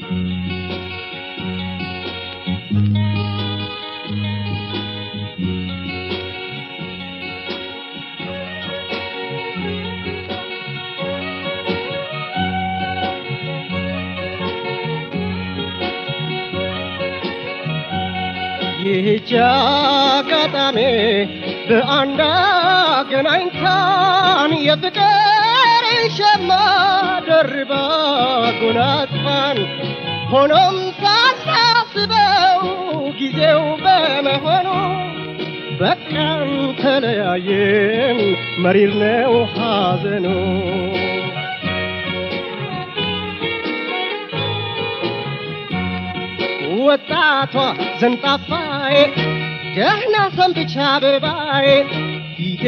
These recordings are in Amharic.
ይህች አጋጣሚ በአንድ አገናኝታን የፍቅር ሸማ ደርባ ጎናጽፋን ሆኖም ሳናስበው ጊዜው በመሆኑ በቃን ተለያየን መሪር ነው ሐዘኑ ወጣቷ ዘንጣፋዬ ደህና ሰንብቻ አበባዬ ፊቴ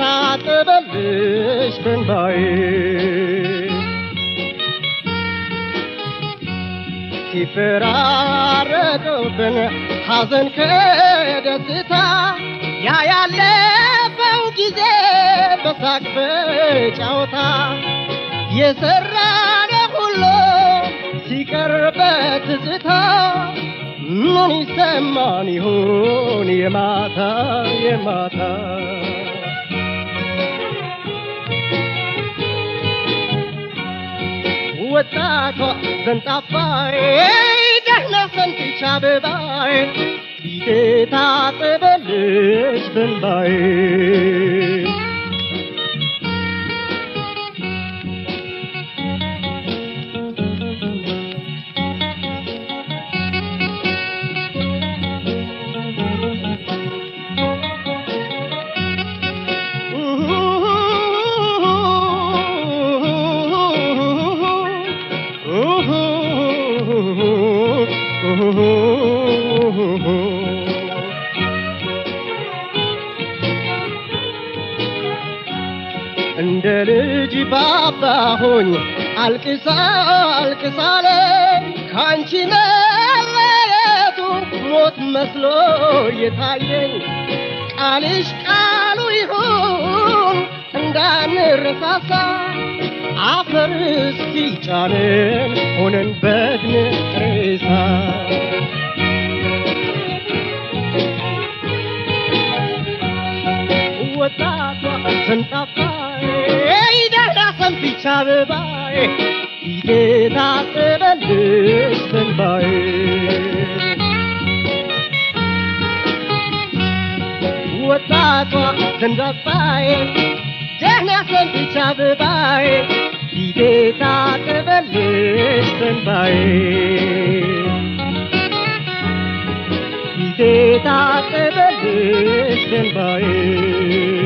ታጠበልሽ በንባዬ ሲፈራረቅብን ሐዘን ከደስታ ያ ያለፈው ጊዜ በሳቅ በጫወታ የሰራነ ሁሉ ሲቀር በትዝታ ምን ይሰማን ይሆን የማታ የማታ ወጣቷ ዘንጣፋዬ ደህና ሰንብቻ አበባዬ ፊቴ ታጠበልሽ በንባዬ እንደ ልጅ ባባሆኝ አልቅሳ አልቅሳለ ካንቺ መለየቱ ሞት መስሎ የታየኝ ቃልሽ ቃሉ ይሁን እንዳንረሳሳ አፈር እስኪጫንን ሆነን በድን ሬሳ ወጣቷ ዘንጣፋዬ ደህና ሰንብቻ አበባዬ ፊቴ ታጠበልሽ በንባዬ ወጣቷ ዘንጣፋዬ ደህና ሰንብቻ አበባዬ ፊቴ ታጠበልሽ በንባዬ ፊቴ ታጠበልሽ በንባዬ